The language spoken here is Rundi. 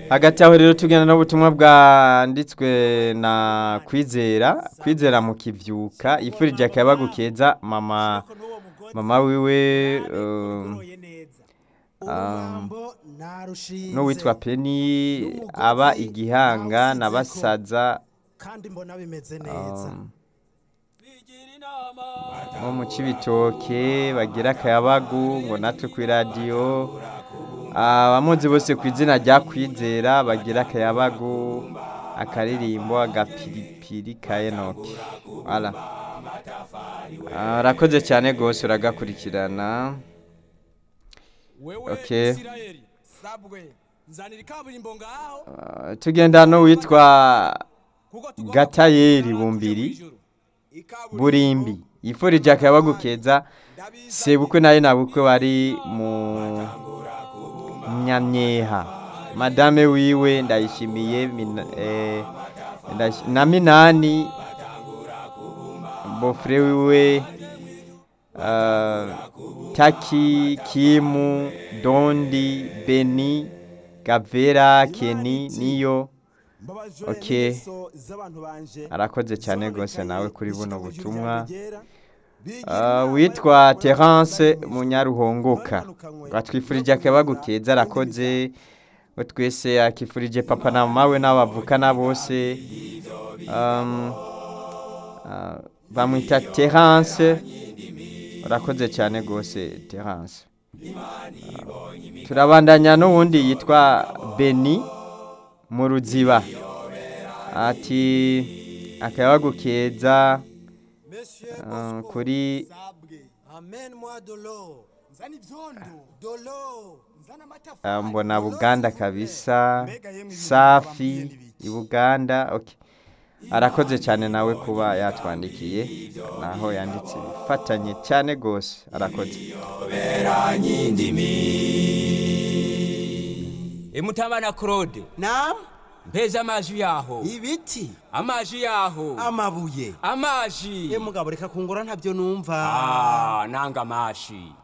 hagati aho rero tugenda n'ubutumwa bwanditswe na kwizera kwizera mu kivyuka yifurije akayabagu keza mama mama wiwe um, um, n'uwitwa peni aba igihanga na basaza kandi mbona bimeze neza um, nko mu cibitoke bagira akayabagu ngo natwe ku iradiyo abamuzi bose ku izina rya kwizera bagira akayabagu akaririmbo agapiripiri ka enoke wala arakoze cyane rwose uragakurikirana wewe Okay. isirayeli sabwe nzanira ikaburimbo ngaho Ah, tugenda n'uwitwa kuko tugomba gatayeri kugira bumbiri kw'ijuru. Ikaburimbo burimbi yifurije akayabagu keza ndabiza sebukwe nayo nabukwe bari mu nyamyeha madame wiwe ndayishimiye Mina- eh, ndayish- na minani bofure wiwe ah, taki kimu dondi beni gavera keni niyo mbabajwe Okay. n'ingeso z'abantu banje arakoze cyane rwose zononekaye nawe kuri buno kw'ishaka butumwa ry'ijambo ryera. Bigira Ah, inama witwa yo kubona terence abandi munyaruhongoka bamanukanywe batwifurije no akayabagu kugura keza arakoze we twese akifurije papa na mama we n'abavukana bose Um, ah, bamwita terence urakoze cyane rwose terence Ah, turabandanya n'uwundi yitwa beni mu ruziba ati akayabagu keza Monsieur ah, Bosco, kuri sabwe amène-moi de l'eau nzana ivyondo de l'eau nzana Ah, amatafari mbona buganda kabisa Mbega yemwe safi ibintu bababwiye i buganda okay. arakoze cyane nawe kuba yatwandikiye naho yanditse bifatanye cyane rwose arakoze emutabana claude nam mpeza amaji yaho ibiti amaji yaho amabuye amaji ye mugabo reka kungura ntabyo numva Ah, nanga amashi